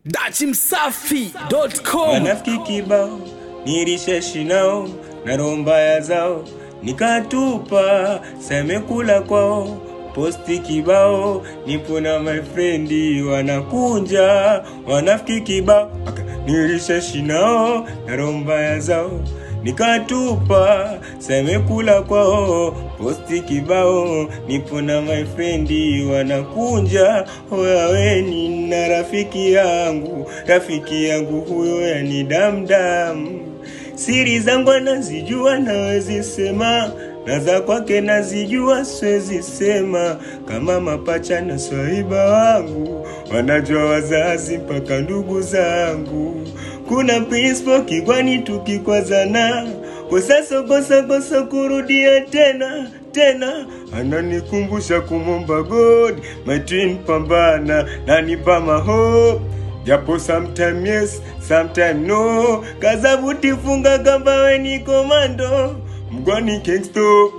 dachimsafi.com wanafiki kibao nilishashi nao na roho mbaya zao nikatupa samekula kwao posti kibao nipo na my friendi wanakunja wanafiki kibao Aka, nilishashi nao na roho mbaya zao nikatupa samekula kwao posti kibao nipo na my friendi wanakunja oyaweni na rafiki yangu rafiki yangu huyo yani damdam siri zangu anazijua nawezi sema na za kwake nazijua siwezi sema kama mapacha na swaiba wangu wanajua wazazi mpaka ndugu zangu kuna principal kigwani tukikwazana kosa kosa kosa kurudia tena tena ananikumbusha kumomba god my twin pambana nanipa mahope japo sometime yes sometime no kazabuti funga kamba weni komando mgwani kingsto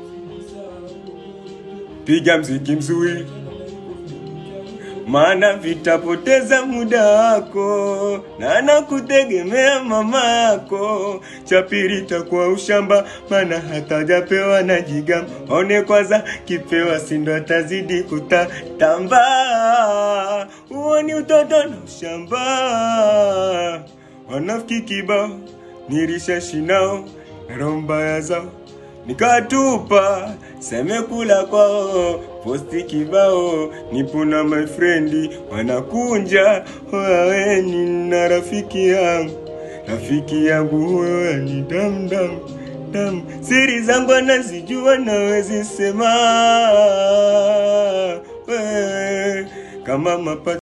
piga mziki mzuri maana vitapoteza muda wako na nakutegemea mama yako chapiri takuwa ushamba maana hatajapewa na jigam one kwanza kipewa sindo atazidi kutatamba huoni utoto na ushamba wanafiki kibao nilishashinao na roho mbaya zao nikatupa semekula kwao posti kibao nipo na my friendi wanakunja oyaweni na rafiki yangu rafiki yangu huyo yani damdam dam siri zangu anazijua nawezi sema we, kama mapa